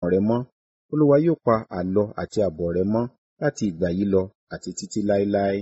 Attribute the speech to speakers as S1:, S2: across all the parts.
S1: rẹ mọ́ olúwa yóò pa àlọ àti àbọ̀ rẹ mọ́ láti ìgbà yìí lọ àti títí láéláé.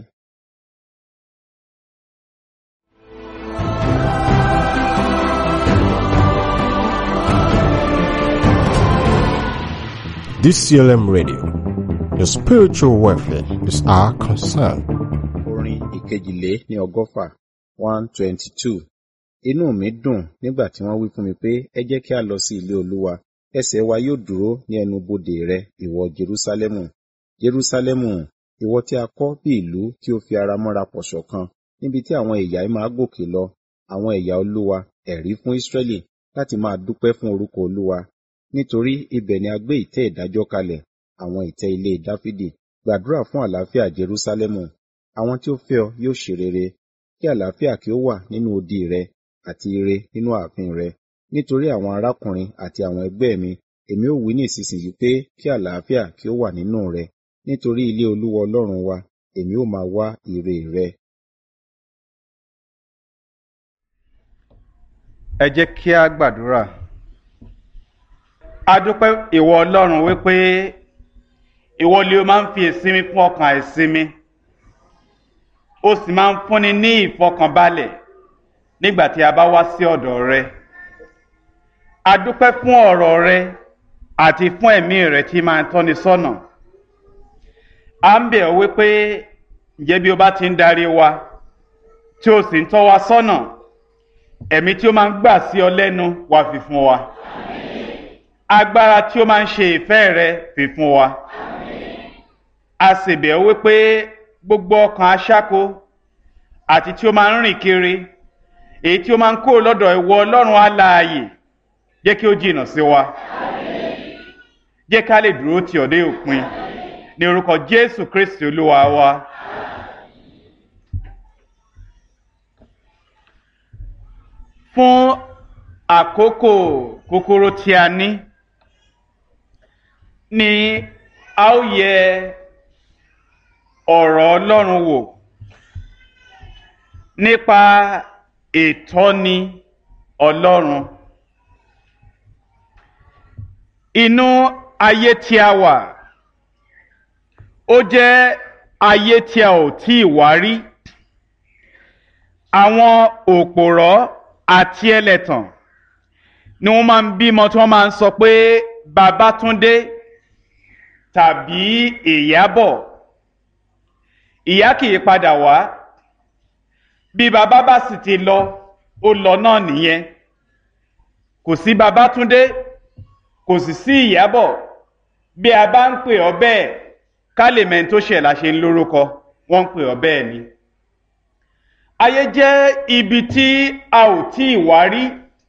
S2: DCLM Radio. Your spiritual welfare is our concern.
S1: Orin ìkejìlé ní ọgọ́fà one twenty two. Inú mi dùn nígbà tí wọ́n wí fún mi pé ẹ jẹ́ kí a lọ sí ilé Olúwa. Ẹsẹ̀ wa yóò dúró ní ẹnu bodè rẹ, ìwọ Jerúsálẹ́mù. Jerúsálẹ́mù, ìwọ tí a kọ́ bí ìlú tí ó fi ara mọ́ra pọ̀ ṣọ̀kan, níbi tí àwọn ẹ̀yà máa gòkè lọ, àwọn ẹ̀yà Olúwa, ẹ̀rí fún Ísírẹ́lì láti máa dúpẹ́ fún orúkọ Olúwa. Nítorí ibẹ̀ ni a gbé ìtẹ́ ìdájọ́ kalẹ̀, àwọn ìtẹ́ ilé Dáfídì. Gbàdúrà fún àlàáfíà Jerúsálẹ́mù. Àwọn tí ó fẹ́ ọ yóò ṣe rere. Kí àlàáfíà kí ó wà nínú odi rẹ àti ire nínú ààfin rẹ. Nítorí àwọn arákùnrin àti àwọn ẹgbẹ́ mi, èmi ó wí ní ìsinsìnyí pé kí àlàáfíà kí ó wà nínú rẹ. Nítorí ilé Olúwa Ọlọ́run wa, èmi ó máa wá ire rẹ.
S3: ẹ jẹ́ kí a gbàdúrà. a dúpẹ́ ìwọ ọlọ́run wípé ìwọ ni o máa ń fi ìsinmi fún ọkàn àìsinmi ó sì máa ń fúnni ní ìfọkànbalẹ̀ nígbà tí a bá wá sí ọ̀dọ̀ rẹ. a dúpẹ́ fún ọ̀rọ̀ rẹ àti fún ẹ̀mí rẹ tí máa ń tọ́ni sọ́nà. a ń bẹ̀ ọ́ wípé ǹjẹ́ bí o bá ti ń darí wa tí o sì ń tọ́ wa sọ́nà ẹ̀mí tí ó máa ń gbà sí ọ lẹ́nu wá fi fún wa agbára tí ó máa ń ṣe ìfẹ́ rẹ fi fún wa a sì bẹ̀ ọ́ wípé gbogbo ọkàn aṣáko àti tí ó máa ń rìn kiri èyí tí ó máa ń kó lọ́dọ̀ ìwọ ọlọ́run alààyè jẹ́ kí ó jìnnà sí wa jẹ́ ká lè dúró tì ọ́ dé òpin ní orúkọ jésù kristi olúwa wa. fún àkókò kúkúrú tí a ní ni a ó yẹ ọ̀rọ̀ ọlọ́run wò nípa ìtọ́ni ọlọ́run inú ayé tí a wà ó jẹ́ ayé tí a ò tí ì wá rí àwọn òpòrọ́ àti ẹlẹ́tàn ni wọ́n máa ń bímọ tí wọ́n máa ń sọ pé Babátúndé tàbí Ìyábọ̀ ìyá kì í padà wá bí bàbá bá sì ti lọ ó lọ náà nìyẹn kò sí Babátúndé kò sì sí Ìyábọ̀ bí a bá ń pè ọ́ bẹ́ẹ̀ ká lè mẹ́ni tó ṣẹ̀ la ṣe ń lórúkọ wọ́n ń pè ọ́ bẹ́ẹ̀ ni ayé jẹ́ ibi tí a ò tí ì wá rí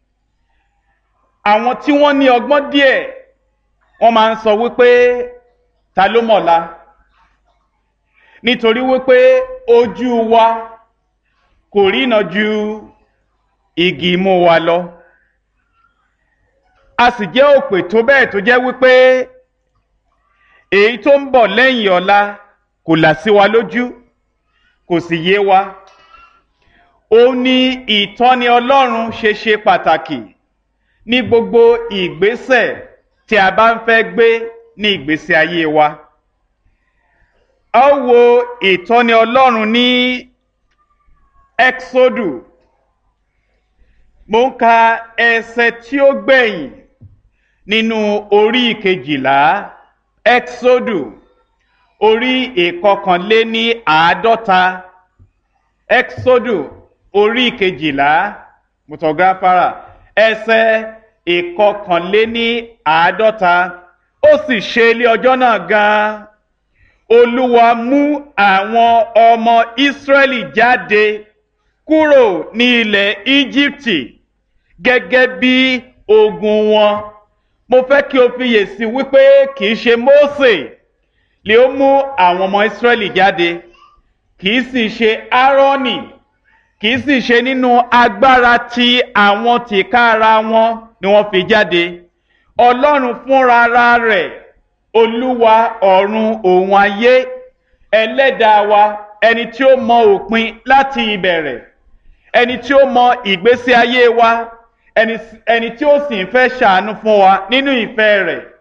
S3: àwọn tí wọ́n ní ọgbọ́n díẹ̀ wọ́n máa ń sọ wípé ta ló mọ̀la nítorí wípé ojú wa kò rína ju igi imú wa lọ a sì jẹ́ òpè tó bẹ́ẹ̀ tó jẹ́ wípé èyí tó ń bọ̀ lẹ́yìn ọ̀la kò là sí wa lójú kò sì yé wa ó ní ìtọ́ni ọlọ́run ṣe ṣe pàtàkì ní gbogbo ìgbésẹ̀ tí a bá ń fẹ́ gbé ní ìgbésí ayé wa. a ó wo ìtọ́ni ọlọ́run ní exodu mo ń ka ẹsẹ̀ tí ó gbẹ̀yìn nínú orí ìkejìlá exodu orí ìkọkànléní àádọ́ta exodu orí kejìlá mutọgáfárà ẹsẹ ìkọkànléní àádọ́ta ó sì ṣe ilé ọjọ́ náà gan-an olúwa mú àwọn ọmọ ìsírẹ́lì jáde kúrò ní ilẹ̀ íjíbítì gẹ́gẹ́ bí ogun wọn mo fẹ́ kí o fiyèsí wípé kì í ṣe mósè lè ó mú àwọn ọmọ ìsírẹ́lì jáde kì í sì ṣe áárọ́nì kì í sì ṣe nínú agbára tí àwọn tìkára wọn ni wọ́n fi jáde ọlọ́run fúnra rẹ̀ olúwa ọ̀run òun ayé ẹlẹ́dàá wa ẹni tí ó mọ òpin láti ìbẹ̀rẹ̀ ẹni tí ó mọ ìgbésí ayé wa ẹni tí ó sì ń fẹ́ ṣàánú fún wa nínú ìfẹ́ rẹ̀